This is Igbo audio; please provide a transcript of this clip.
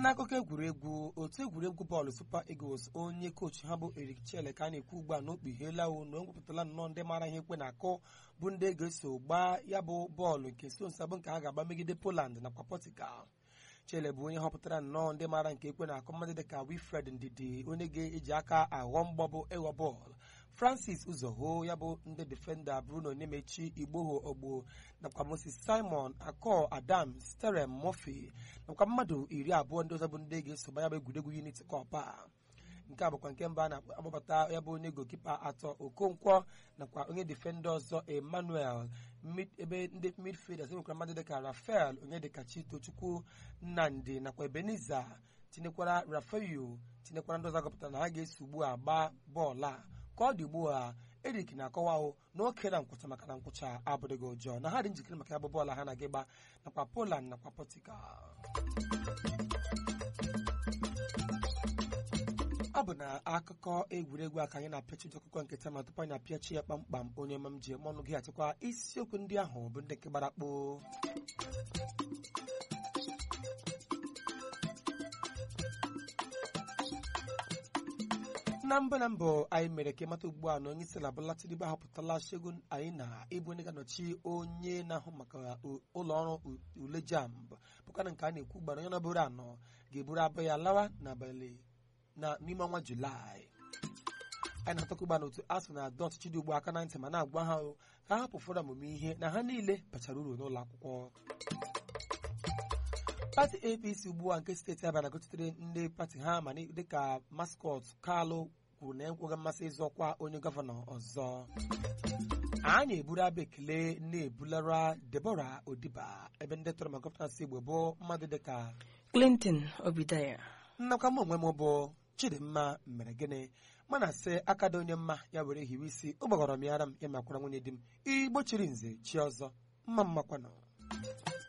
n'akụkọ egwuregwu otu egwuregwu bọọlụ Super Eagles onye kochi ha bụ Eric Chelle ka a na-ekwu ugbu a na okpugheela o na o wepụtala nnọọ ndị mara ihe ekwe na-akụ bụ ndị ga-eso gbaa ya bụ bọọlụ nke Stones bụ nke ha ga-agba megide Poland nakwa Portugal Chelle bụ onye họpụtara nnọọ ndị mara nke ekwe na-akụ mmadụ dịka Wilfred Ndidi onye ga-eji aka aghọ mgbọ bụ ịghọ bọọlụ Francis Uzoho ya bụ ndị defenda Bruno Nemechi Igboho Ogbo nakwa Moses Simon Akọ Adam Sterem Murphy nakwa mmadụ iri abụọ ndị ọzọ bụ ndị ga-esoba ya bụ egwuregwu Unity Cup a nke a bụkwa nke mba na-agbabata ya bụ onye gokipa atọ Okonkwo nakwa onye defenda ọzọ Emmanuel ebe ndị midfielders enwekwara mmadụ dịka Rafael onye dịka Chitochukwu Nnamdi nakwa Ebenezer tinyekwara Rafael tinyekwara ndị ọzọ agọpụtara na ha ga-eso ugbu a gbaa bọọlụ a ka ọ dị ugbu a Eric na-akọwa na oke na nkwụcha maka na nkwụcha abụrịghị ụjọ na ha dị njikere maka ya bụ bọọlụ ha na-aga ịgba nakwa Poland nakwa Portugal ọ bụ na akụkọ egwuregwu a ka anyị na-apịachi ụjọ akụkọ nke taa ma tupu anyị na-apịachi ya kpamkpam onye ma m ji eme ọnụ gị achịkwa isiokwu ndị ahụ bụ ndị nke gbara kpoo na mbụ na mbụ anyị mere ka ịmata ugbu a na onye isi ala Bola Tinubu ahọpụtala Segun Aina ịbụ onye ga-anọchi onye na-ahụ maka ụlọ ọrụ ule JAMB bụkana nke a na-ekwu ugbu a na onye nọbụrụ anọ ga-eburu abụ ya lawa n'abalị na n'ime ọnwa Julaị anyị na-atọkwa ugbu a n'otu asụ na adọ ọchịchị dị ugbu aka na ntị ma na-agwa ha ka ha hapụ ụfọdụ ọmụmụ ihe na ha niile bachara uru n'ụlọ akwụkwọ pati APC ugbu a nke steeti Abịa na-agụchitere ndị pati ha ma dịka maskọt Kalụ kwuru na enweghị mmasị ịzọ ọkwa onye gọvanọ ọzọ anyị eburu abụ ekele na-ebulara Deborah Odiba ebe ndị tọrọ maka gọvanọnsị Igbo bụ mmadụ dịka Clinton Obidaya nnakwa m onwe m bụ Chidimma mere gịnị mana sị akada onye mma ya were hiwe isi ụgbọghọrọ m ya ara m ya makwara nwunye di m igbo chiri nze chi ọzọ mma mmakwanụ